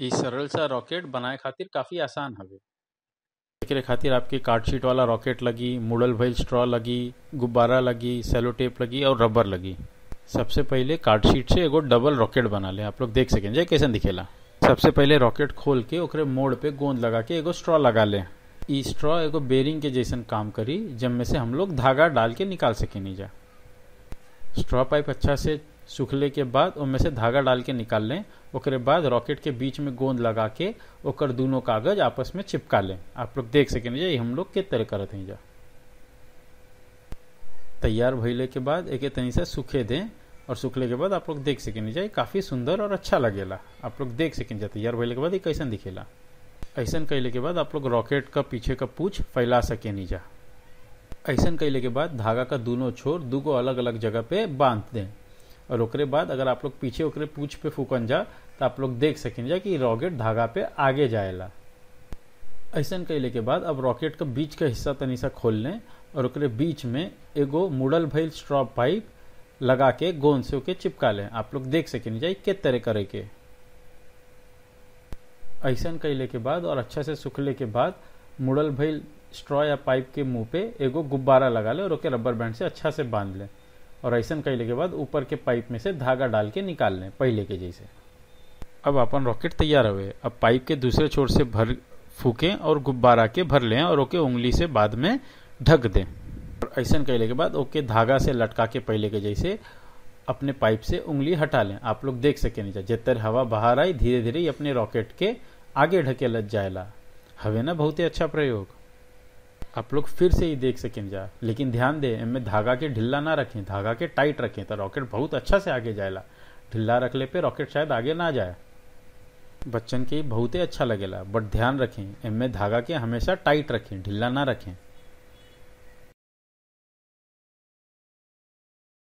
इ सरल सा रॉकेट बनाए खातिर काफी आसान हवे एकरे खातिर आपके कार्डशीट वाला रॉकेट लगी मुड़ल भइल स्ट्रॉ लगी गुब्बारा लगी सेलो टेप लगी और रबर लगी सबसे पहिले कार्डशीट से एगो डबल रॉकेट बना ले आप लोग देख सकें जे कैसन दिखेला सबसे पहिले रॉकेट खोल के ओकरे मोड़ पे गोंद लगा के एगो स्ट्रॉ लगा ले इ स्ट्रॉ एगो बेरिंग के जैसन काम करी जिनमें से हम लोग धागा डाल के निकाल सकेनी जा स्ट्रॉ पाइप अच्छा से सूखले के बाद उनमें से धागा डाल के निकाल लें ओकरे बाद रॉकेट के बीच में गोंद लगा के ओकर दोनों कागज आपस में चिपका लें आप लोग देख सकें जा हम लोग के तरह करत हैं जा तैयार भइले के बाद एके तनी से सूखे दें और सूखले के बाद आप लोग देख सकें जा काफी सुंदर और अच्छा लगेला आप लोग देख सकें जा तैयार भइले के बाद ये कैसन दिखेला ऐसन कैले के बाद आप लोग रॉकेट का पीछे का पूछ फैला सके नीचा ऐसन कैले के बाद धागा का दोनों छोर दूगो अलग अलग जगह पे बांध दें और ओकरे बाद अगर आप लोग पीछे ओकरे पूछ पे फूकन जा तो आप लोग देख सकें जा कि रॉकेट धागा पे आगे जाएला ऐसन कैले के बाद अब रॉकेट का बीच का हिस्सा तनी सा खोल लें और ओकरे बीच में एगो मुड़ल भइल स्ट्रॉ पाइप लगा के गोंद से ओके चिपका लें आप लोग देख सकें जा के तरह करे के ऐसन कैले के बाद और अच्छा से सुखले के बाद मुड़ल भइल स्ट्रॉ या पाइप के मुंह पे एगो गुब्बारा लगा ले और ओके रबर बैंड से अच्छा से बांध लें और ऐसन कैले के बाद ऊपर के पाइप में से धागा डाल के निकाल लें पहले के जैसे अब अपन रॉकेट तैयार हुए अब पाइप के दूसरे छोर से भर फूकें और गुब्बारा के भर लें और ओके उंगली से बाद में ढक दें और ऐसन कैले के बाद ओके धागा से लटका के पहले के जैसे अपने पाइप से उंगली हटा लें आप लोग देख सके नीचे जितर हवा बाहर आई धीरे धीरे अपने रॉकेट के आगे ढके लग जाएला हवे ना बहुत ही अच्छा प्रयोग आप लोग फिर से ही देख सकें जा लेकिन ध्यान दें इनमें धागा के ढिल्ला ना रखें धागा के टाइट रखें तो रॉकेट बहुत अच्छा से आगे जाएला ढिल्ला रखले पे रॉकेट शायद आगे ना जाए बच्चन के बहुत ही अच्छा लगेला बट ध्यान रखें इनमें धागा के हमेशा टाइट रखें ढिल्ला ना रखें